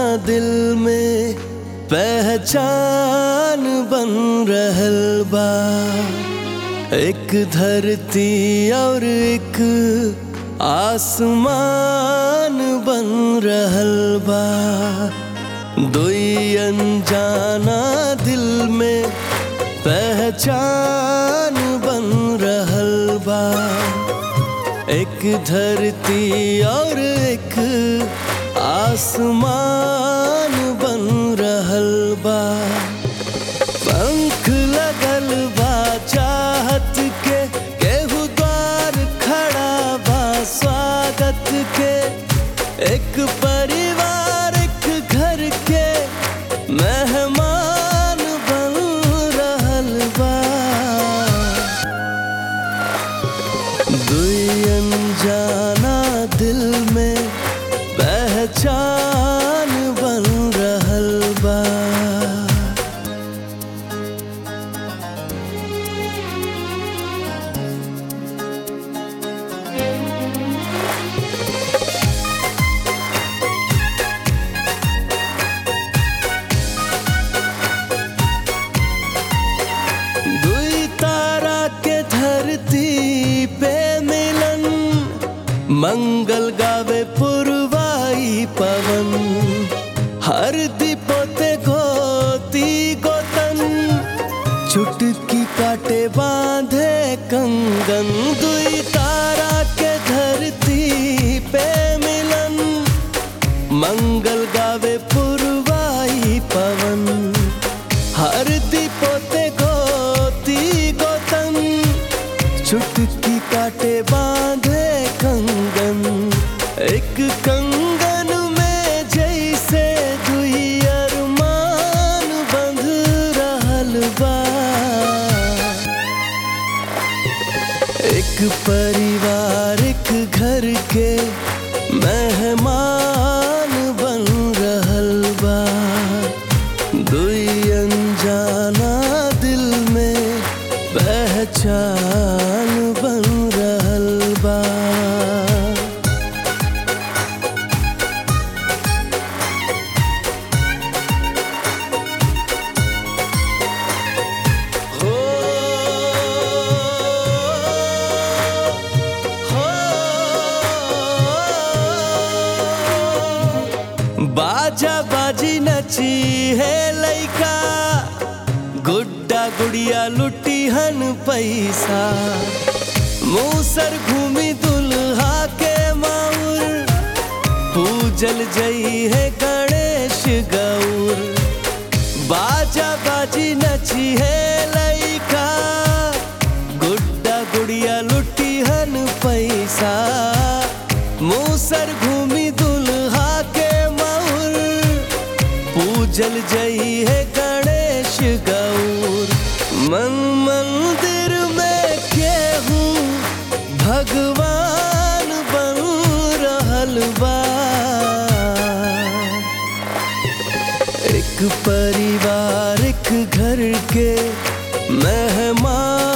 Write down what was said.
दिल में पहचान बन रहल बा एक धरती और एक आसमान बन रहल बा दुई अनजाना दिल में पहचान बन रहल बा एक धरती और एक आसमान बन रहल बा पंख लगल बा चाहत के केहू द्वार खड़ा बा स्वागत के एक परिवार एक घर के मेहमान बन रहल बा दुई अनजाना दिल में पहचान बन रहल बा दुई तारा के धरती पे मिलन मंगल गावे पुरवाई पवन हर दीपोते गोती गोतन चुटकी काटे बांधे कंगन दुई तारा के धरती पे मिलन मंगल गावे पुरवाई पवन हर दीपोते गोती गोतन चुटकी काटे बांधे कंगन एक कंगन में जैसे दुई अरमान बंध रहल बा एक परिवार एक घर के मेहमान बन रहल बा दुई अनजाना दिल में पहचान बन रहल बा हो हो बाजा बाजी नची है लइका गुड्डा गुड़िया लुटी हन पैसा मूसर घूमी दुल्हा के माउर पूजल जई है गणेश गौर बाजा बाजी नची है लइका गुड्डा गुड़िया लुटी हन पैसा मूसर घूमी दुल्हा के माउर पूजल जई है गणेश गौर मन मंदिर में केहू भगवान बन रहल बा एक परिवार एक घर के मेहमान